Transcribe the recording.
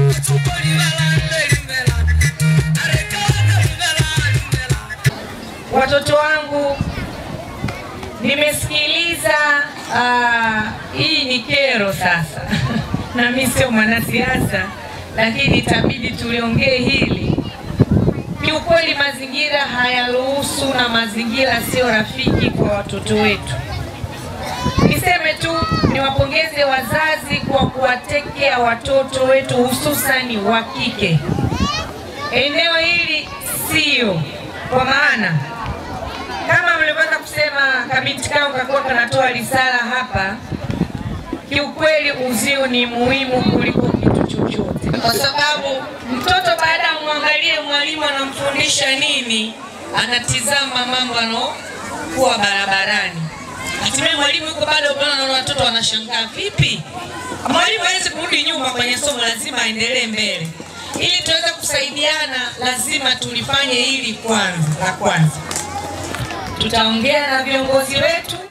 Watoto wangu, nimesikiliza ah, hii ni kero sasa, na mimi sio mwanasiasa, lakini itabidi tuliongee hili. Kiukweli mazingira hayaruhusu na mazingira sio rafiki kwa watoto wetu. Niseme tu niwapongeze wazazi kwa kuwatekea watoto wetu hususani wa kike. Eneo hili sio kwa maana kama mlivyoweza kusema kabinti kao kakuwa kanatoa risala hapa, kiukweli uzio ni muhimu kuliko kitu chochote, kwa sababu mtoto baada ya mwangalie mwalimu anamfundisha nini, anatizama mambo anokuwa barabarani. Hatimaye mwalimu yuko bado, unaona watoto wanashangaa, vipi mwalimu hawezi kurudi nyuma kwenye somo, lazima aendelee mbele. Ili tuweze kusaidiana, lazima tulifanye hili kwanza la kwanza tutaongea na viongozi wetu